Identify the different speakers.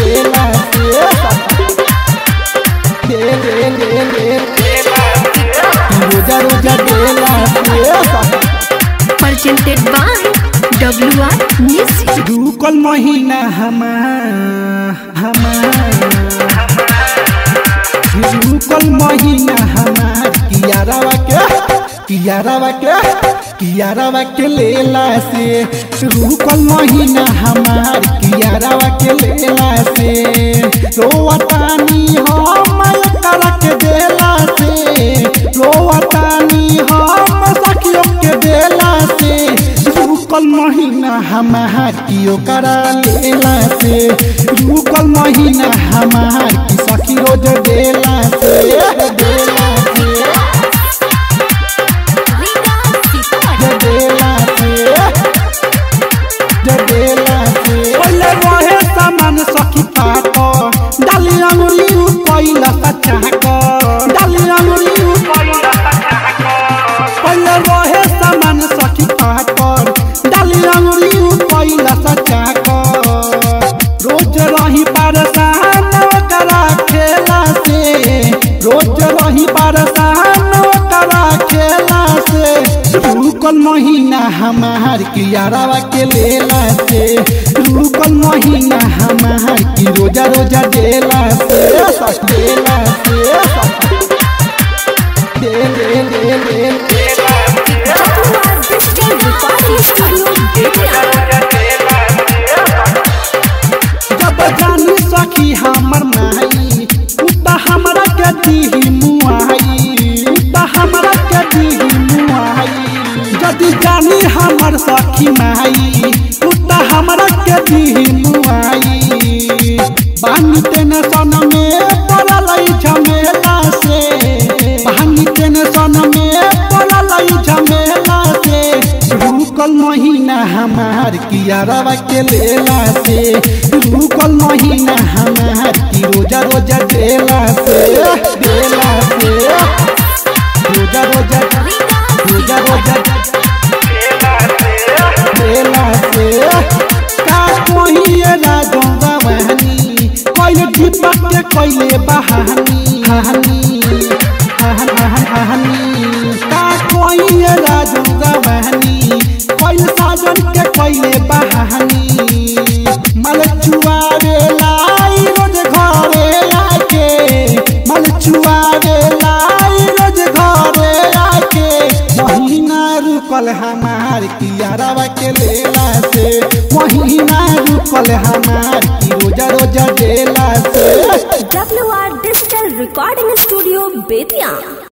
Speaker 1: देला से दे दे दे दे रोजा रोजा देला से
Speaker 2: presented by WR Music.
Speaker 1: रुकल महीना हमार हमार रुकल महीना हमार कियारावा के कियारावा के कियारावा के लेला से रुकल महीना हमार कियारावा के लेला से रोवतानी हम करा के देला से रोवतानी हम सखियों के देला से रुकल महीना हमार कियो करा लेला से रुकल महीना हमार की सखी रोज देला से देला से जे देला से जे देला से पहले रहे सामान सखी पाक डाली अंगुली पहिला सच्चा क डाली अंगुली पहले रहे सामान सखी पाकर डाली अंगुली पहिला सच्चा क रोज रही परेशान करा खेला से रोज रही परेशान करा खेला से रुकल महीना हमार कियारावा के लेला से रुकल महीना हमार की रोजा रोजा देला से देला से दे दे दे दे
Speaker 2: WR Digital Recording Studio, Bettiya.
Speaker 1: जब जानी सखी हमर माई उता हमरा के दीही मुआई उता हमरा के दीही मुआई जदि जानी हमर सखी माई उता हमरा के दीही मुआई बानी टेंशन में पड़ल झमेला से बानी टेंशन में पड़ल झमेला से रुकल महीना हमार कियारवा के लेला से रुकल महीना हमार की रोजा रोजा देला से देला से रोजा रोजा रोजा रोजा देला से का कोहिए राजो रवानी कोइले दीपक के कोइले बहानी हानी हान हान हानी का कोहिए राजो रवानी कोइले साजन के कोइले बहानी मल चुआवे लाई रोज घरे आके मल चुआवे लाई रोज घरे आके महीना रुकल हमार कियारवा के लेला से महीना रुकल हमार की रोजा रोजा देला से
Speaker 2: WR Digital Recording Studio, Bettiya.